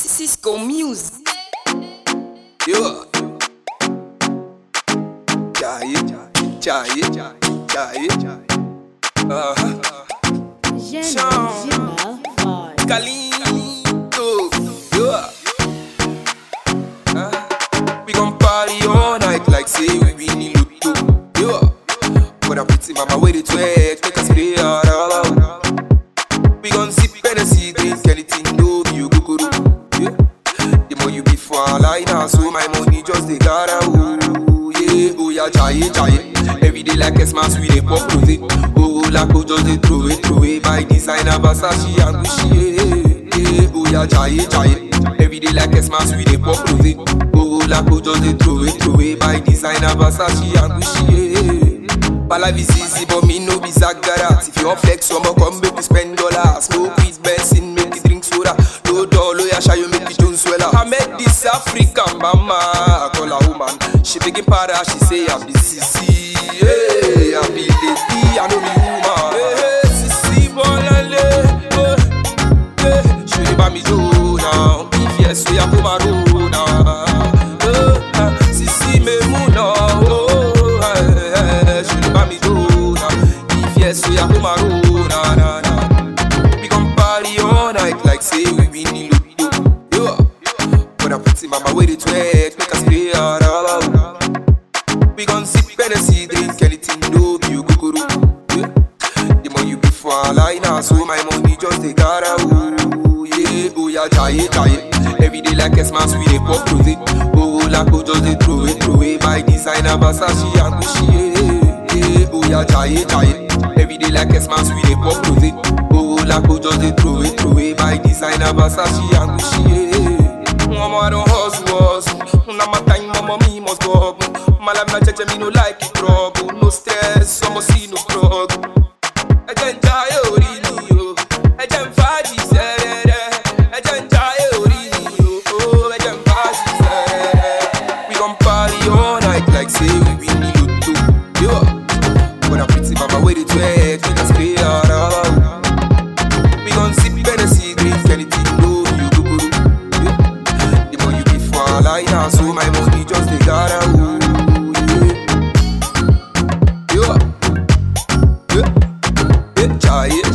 Cisco Music. Yo. Jaye, jaye, jaye, jaye. Uh-huh. Calito. Yo. Uh, we gon' party all night like say we winning Lotto. Yo. But I pretty mama wait it wait, make us play all out. We gon' sip Hennessy, drink anything, no be you go go Yeah. The more you be for a line, now, so my money just they gotta ooh, yeah, oh yeah, jaye, jaye. Every day like a smash, we dey pop rose. Oh, like oh, just they throw it, throw it. My designer Versace and Gucci, yeah, yeah, oh yeah, jaye, jaye. Every day like a smash, we dey pop rose. Oh, like oh, just they throw it, throw it. My designer Versace and Gucci, yeah. My life is easy, but me no be Zagarat. If you want flex, some come make you spend dollars. Smoke weed, Benson, make you drink soda. No dollar, yeah, shy you make you don't swell I met this African mama, I call her woman. She begin para, she say I be sissy. Hey, I be lady, I know be woman. Hey, sissy, bolale, oh, hey, she dey buy me Joe now. If yes, we are come around now. Oh, ah, sissy, me muna, oh, hey, hey, she dey buy me Joe now. If yes, we are come around now, now, now. We gon' party all night like say we winning Lotto. Yo, but I put in mama wait it wait, make us play all out. We gon' sip Hennessy, drink anything, no be you go go yeah. The more you be for a line, now, so my money just they gotta ooh, yeah, oh yeah, jaye, jaye. Every day like a smash, we dey pop rose. Oh, like oh, just they throw it, throw it. My designer Versace and Gucci, yeah, yeah, oh yeah, jaye, jaye. Every day like a smash, we dey pop rose. Oh, like oh, just they throw it, throw it. My designer Versace and Gucci, yeah. Mama, I don't hustle, hustle. Now my time, mama, me must go up. My life, na cheche, me no like it trouble. No stress, I'ma see no struggle. Ẹ̀jẹ̀ ń jayé orí mi o, ẹ̀jẹ̀ ń fàájì sẹ́rẹ̀rẹ̀. Ẹ̀jẹ̀ ń jayé orí mi o, ẹ̀jẹ̀ ń fàájì sẹ́rẹ̀rẹ̀. We gon' party all night like say we winning Lotto. Yo, but I pretty mama wait it wait, make us play all out. We gon' sip Hennessy, drink anything, no you go go. Yeah. The more you be for a line, now, so my money just they gotta ooh, yeah. Yeah. Yeah. Yeah. Jaye,